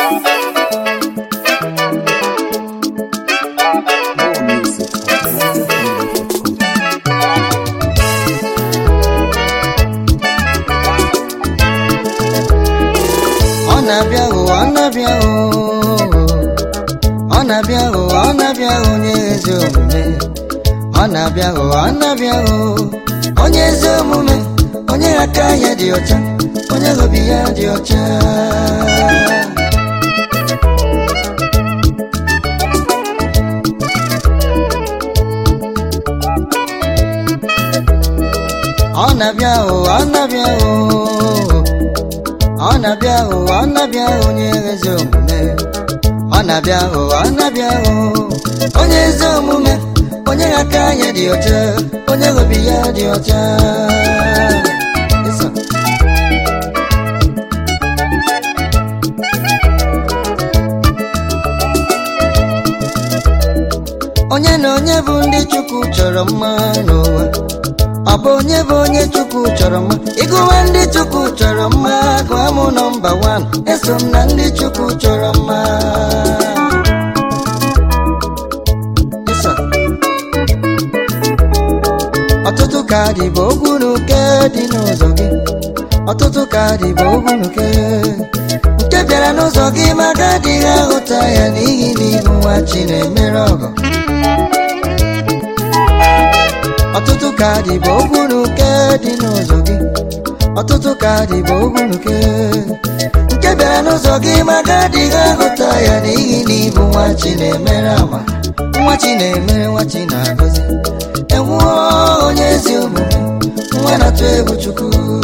More music at ManzaFamily.com. ọ na-abịa hụ ọ na-abịa hụ ọ na-abịa hụ ọ na-abịa hụ onye ezi omume ọ na-abịa hụ ọ na-abịa hụ onye ezi omume onye aka ya dị ọcha onye obi ya dị ọcha ọ na-abịa hụ ọ na-abịa hụ ọ na-abịa hụ ọ na-abịa hụ onye ezi omume ọ na-abịa hụ ọ na-abịa hụ onye ezi omume onye aka ya dị ọcha onye obi ya dị ọcha Eso. onye na onye bụ ndị chukwu chọrọ mma n'ụwa ọ bụ onye bụ onye chukwu chọrọ mma ịgụwa ndị chukwu chọrọ mma gụọ mụ nọmba wan eso m na ndị chukwu chọrọ mma Eso. ọtụtụ ka dị bụ ogwu n'uke dị n'ụzọ gị ọtụtụ ka dị bụ ogwu n'uke nke bịara n'ụzọ gị ma gadịghị ahụta ya n'ihi na ịbụ nwa chi na-emere ọgọ ọtụtụ ka dị bụ ogwu n'uke dị n'ụzọ gị ọtụtụ ka dị bụ ogwu n'uke nke bịara n'ụzọ gị ma gadịghị ahụta ya n'ihi na ịbụ nwa chi na-emere ama nwa chi na-emere nwa chi na-agọzi enwuo onye ezi omume nwa na-atụ egwu chukwu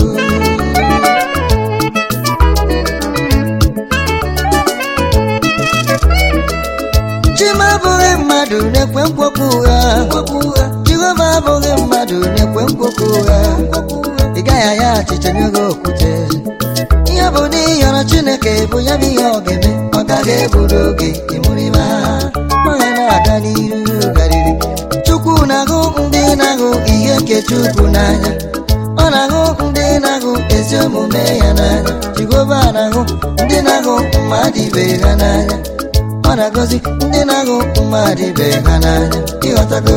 Chima abụghị mmadụ na-ekwe nkwokwu ụgha Jehova abụghị mmadụ na-ekwe nkwokwu ụgha ị gaghị aya achịcha nye gị okwute ihe bụ n'ihi ọrụ Chineke bụ ya bụ ihe ọ ga-eme ọ gaghị eburu oge ịmụrịma magha na-aga n'iru garịrị Chukwu na-ahụ ndị na-ahụ ihe nke Chukwu n'anya ọ na-ahụ ndị na-ahụ ezi omume ya n'anya Jehova na-ahụ ndị na-ahụ mmadụ ibe ha n'anya ọ na-agọzi ndị na-ahụ mmadụ ibe ha n'anya ịghọtago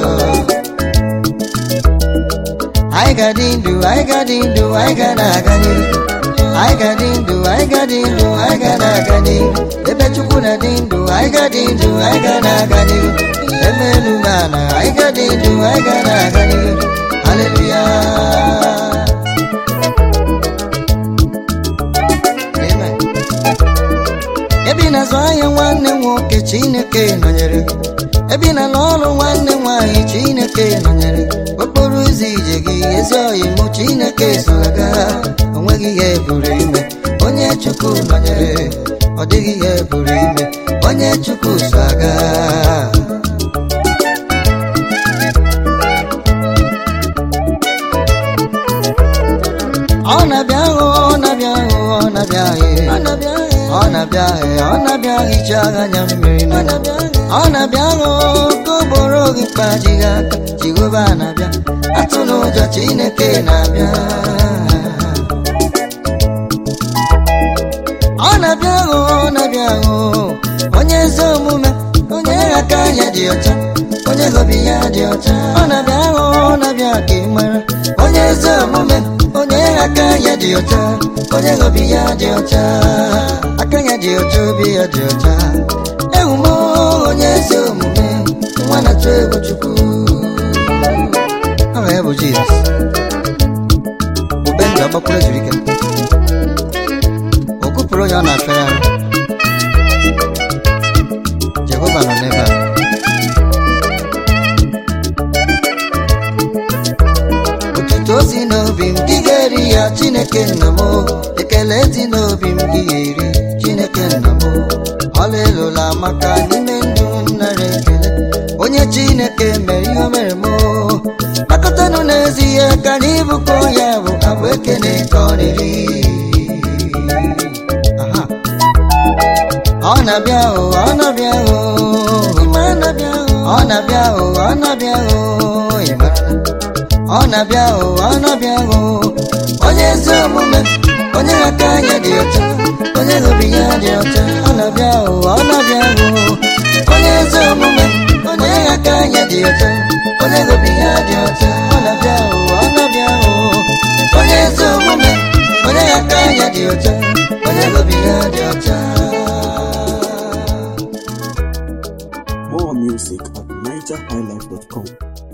anyị ga-adị ndụ anyị ga-adị ndụ anyị ga na-aga n'ihu anyị ga-adị ndụ anyị ga-adị ndụ anyị ga na-aga n'ihu ebe chukwu na-adị ndụ anyị ga-adị ndụ anyị ga na-aga n'ihu ebe elu na ala anyị ga-adị ndụ anyị ga na-aga n'ihu haleluya amen ebe ị na-azụ ahịa nwanne nwoke chineke nọnyere gị ebe ị na-alụ ọrụ nwanne nwaanyị chineke nọnyere gị okporo ụzọ ije gị ezi oyi mụ chineke so aga onweghị ihe buru ime onye chukwu nọnyere ọ dịghị ihe buru ime onye chukwu so aga ọ na-abịa hụ ọ na-abịa hụ ọ na-abịa hụ ọ na-abịa hụ ọ na-abịa hicha anya mmiri mmiri ọ na-abịa hụ ka ogboro gị kpajighị aka jehova na-abịa atụ n'ụjọ chineke na-abịa ọ na-abịa hụ ọ na-abịa hụ onye ezi omume onye aka ya dị ọcha onye obi ya dị ọcha ọ na-abịa hụ ọ na-abịa ka ị mara onye ezi omume onye aka ya dị ọcha onye obi ya dị ọcha aka ya dị ọcha obi ya dị ọcha ewumo onye ezi omume nwa na-atụ egwu chukwu aha ya bụ jizọs ube ndụ agbakwuru ezuru ike o kupụrụ onye ọ na-achọ ya jehova nọ n'ebe a otuto si n'obi m gị ga-eri ya chineke nna m ekele si n'obi m gị ga-eri chineke nna m ọlaelụla maka n'ime ndụ m nara ekele onye chineke mere ihe o mere m kpakọtanụ n'ezi ihe ka n'ibukọ ya bụ abụ ekene ka ọ riri Aha. ọ na-abịa hụ ọ na-abịa hụ ịma na-abịa hụ ọ na-abịa hụ ọ na-abịa hụ ịmara na ọ na-abịa hụ ọ na-abịa hụ onye ezi omume onye aka anya dị ọcha onye obi ya dị ọcha ọcha onye obi ya dị ọcha ọ na-abịa o ọ na-abịa o onye ezi omume onye aka ya dị ọcha onye obi ya dị ọcha More music at NigerHighlife.com.